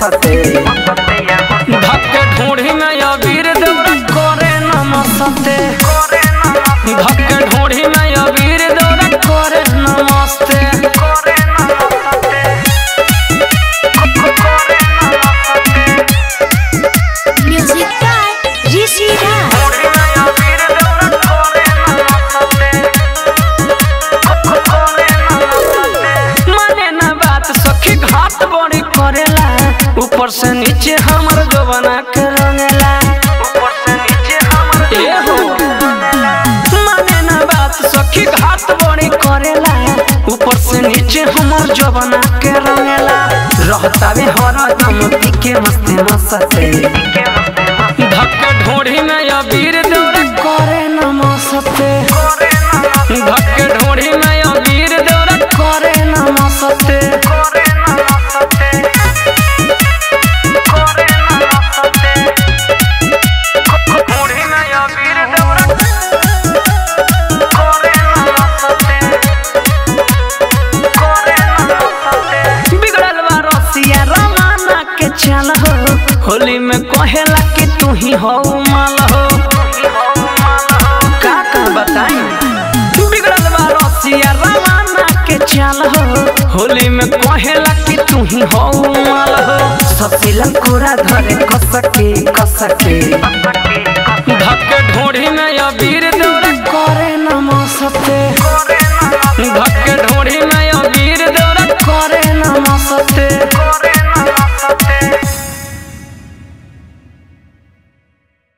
मसते धक्के ढूंढी में अबीर दौड़ करे नमस्ते धक्के ढूंढी में अबीर दौड़ करे नमस्ते Music by Rishi Raj. माने ना बात सखी घात बड़ी करेला ऊपर से नीचे हमर जो बना के रंगेला ए हो माने ना बात सखी घात बड़ी करेला ऊपर से नीचे हमर जो बना के रंगेला रहता भी हर दम के मस्ती मसते धक्के ढोढ़ी में अबीर दौड़ करे नमस्ते धक्के ढोढ़ी में अबीर दौड़ करे नमस्ते बिगड़ल बा रसिया रवाना के चल हो होली में कहेला कि तू ही हो माल हो का का बताई बिगड़ल बा रसिया रवाना के चल हो होली में कहेला कि तू ही हो माल हो ससिला कोरा धरे कसके कसके धक्के ढोढ़ी में अबीर दौड़ करे नमस्ते